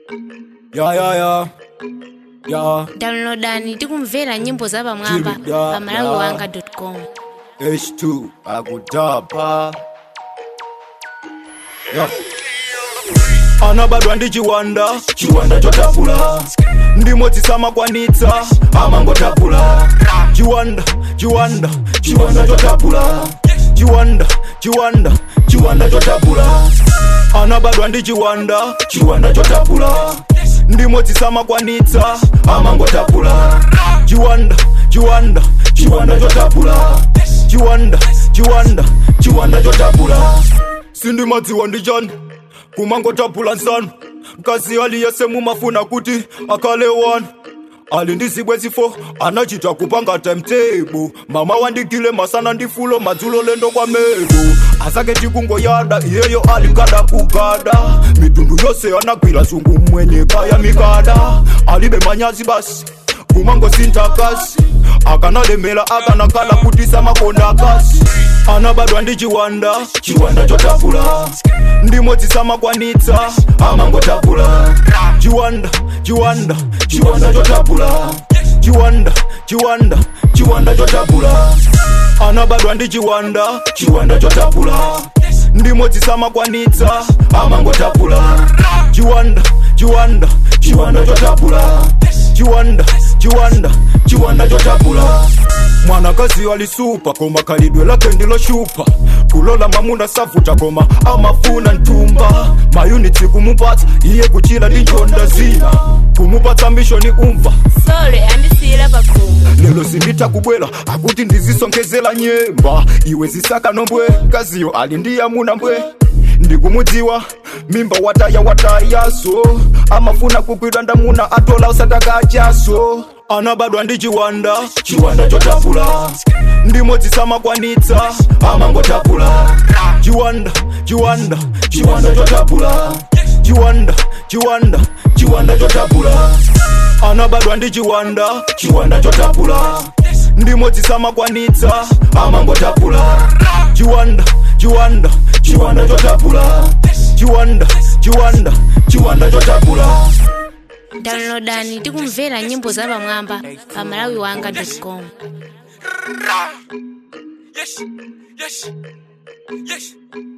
ya ya ya ya downloadani tikumvera nyimbo za pamwamba Chiri, ya, pa malawi ya. wanga com h2 akutapa ya anabadwa ndi chiwanda chiwanda chotapula ndimodzi samakwanitsa amangotapula chiwanda chiwanda chiwanda chotapula chiwanda chiwanda chiwanda chotapula anabadwa ndi chiwanda chiwanda chotapula ndimodzi samakwanitsa amangotapula chiwanda chiwanda chiwanda chotapula chiwanda chiwanda chiwanda chotapula sindimadziwa ndi chani kumangotapula nsanu mkazi aliyese mumafuna kuti akhale wanu ali ndi zibwenzi fo anachita kupanga timetable mama wandigile masana ndi fulo madzulo lendo kwa mebu asake tikungoyada iyeyo alikada kugada mitundu yose anagwira zungu mwenye kaya mikada alibe manyazi basi kumangosinta kasi akanalemela akanakala kutisa makonda kasi anabadwa ndi chiwanda chiwanda chotapula ndimodzi samakwanitsa amangotapula chiwanda chiwanda chiwanda chotapula chiwanda chiwanda chiwanda chotapula anabadwa ndi chiwanda chiwanda chotapula ndimodzi samakwanitsa amangotapula chiwanda chiwanda chiwanda chotapula chiwanda chiwanda chiwanda chotapula mwanakazi alisupa koma khalidwe lake ndiloshupa kulola mamuna savuta koma amafuna ntumba mayunitsi kumupatsa iye kuchila ndi njonda zina kumupatsa mishoni umva sole andisiyira pakhomo lelo sinditha kubwela akuti ndizisonkhezela nyemba iwe zisaka nombwe kaziyo ali ndi yamuna mbwe ndikumudziwa mimba wataya watayaso amafuna kukwidwa ndamuna atola usatakachaso anabadwa ndi chiwanda chiwanda chotapula ndimodzi samakwanitsa amangotapula chiwanda chiwanda chiwanda chotapula chiwanda chiwanda chiwanda chotapula anabadwa ndi chiwanda chiwanda chotapula ndimodzi samakwanitsa amangotapula chiwanda chiwanda chiwanda chotapula chiwanda chiwanda chiwanda chotapula downloadani tikumvera nyimbo za pamwamba pa malawi wanga com Yes, yes, yes.